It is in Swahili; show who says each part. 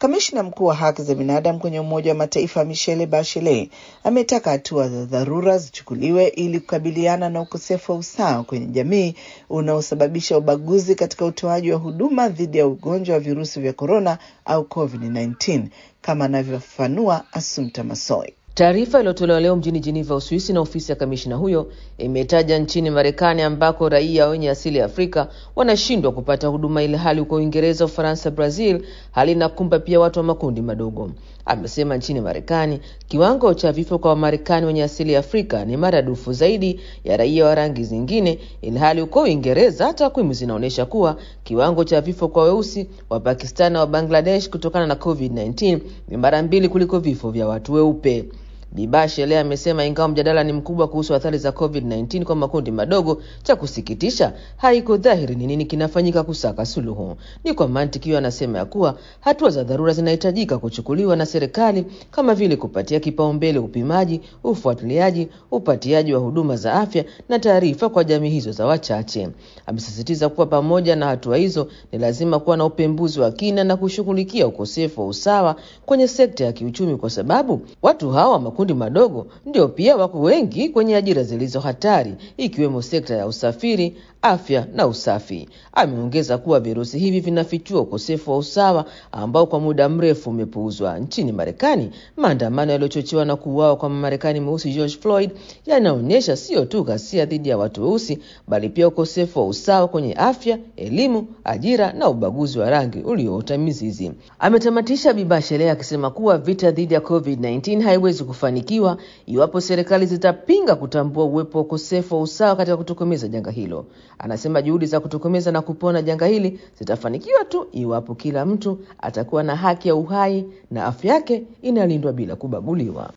Speaker 1: Kamishna mkuu wa haki za binadamu kwenye Umoja wa Mataifa Michelle Bachelet ametaka hatua za dharura zichukuliwe ili kukabiliana na ukosefu wa usawa kwenye jamii unaosababisha ubaguzi katika utoaji wa huduma dhidi ya ugonjwa wa virusi vya korona au COVID-19 kama anavyofafanua Assumpta Massoi.
Speaker 2: Taarifa iliyotolewa leo mjini Geneva, Uswisi, na ofisi ya kamishna huyo imetaja nchini Marekani ambako raia wenye asili ya Afrika wanashindwa kupata huduma, ile hali huko Uingereza, Ufaransa, Brazil hali inakumba pia watu wa makundi madogo. Amesema nchini Marekani kiwango cha vifo kwa Wamarekani wenye asili ya Afrika ni maradufu zaidi ya raia wa rangi zingine, ili hali huko Uingereza takwimu zinaonyesha kuwa kiwango cha vifo kwa weusi wa Pakistan na wa Bangladesh kutokana na COVID-19 ni mara mbili kuliko vifo vya watu weupe. Bibashele amesema ingawa mjadala ni mkubwa kuhusu athari za COVID-19 kwa makundi madogo, cha kusikitisha haiko dhahiri ni nini kinafanyika kusaka suluhu. Ni kwa mantiki hiyo, anasema ya kuwa hatua za dharura zinahitajika kuchukuliwa na serikali kama vile kupatia kipaumbele upimaji, ufuatiliaji, upatiaji wa huduma za afya na taarifa kwa jamii hizo za wachache. Amesisitiza kuwa pamoja na hatua hizo ni lazima kuwa na upembuzi wa kina na kushughulikia ukosefu wa usawa kwenye sekta ya kiuchumi, kwa sababu watu hawa makundi madogo ndio pia wako wengi kwenye ajira zilizo hatari ikiwemo sekta ya usafiri, afya na usafi. Ameongeza kuwa virusi hivi vinafichua ukosefu wa usawa ambao kwa muda mrefu umepuuzwa. Nchini Marekani, maandamano yaliyochochewa na kuuawa kwa Mmarekani mweusi George Floyd yanaonyesha sio tu ghasia dhidi ya watu weusi, bali pia ukosefu wa usawa kwenye afya, elimu, ajira na ubaguzi wa rangi ulioota mizizi. Ametamatisha Bibashele akisema kuwa vita dhidi ya COVID-19 haiwezi kufanikiwa iwapo serikali zitapinga kutambua uwepo wa ukosefu wa usawa katika kutokomeza janga hilo. Anasema juhudi za kutokomeza na kupona janga hili zitafanikiwa tu iwapo kila mtu atakuwa na haki ya uhai na afya yake inalindwa bila kubaguliwa.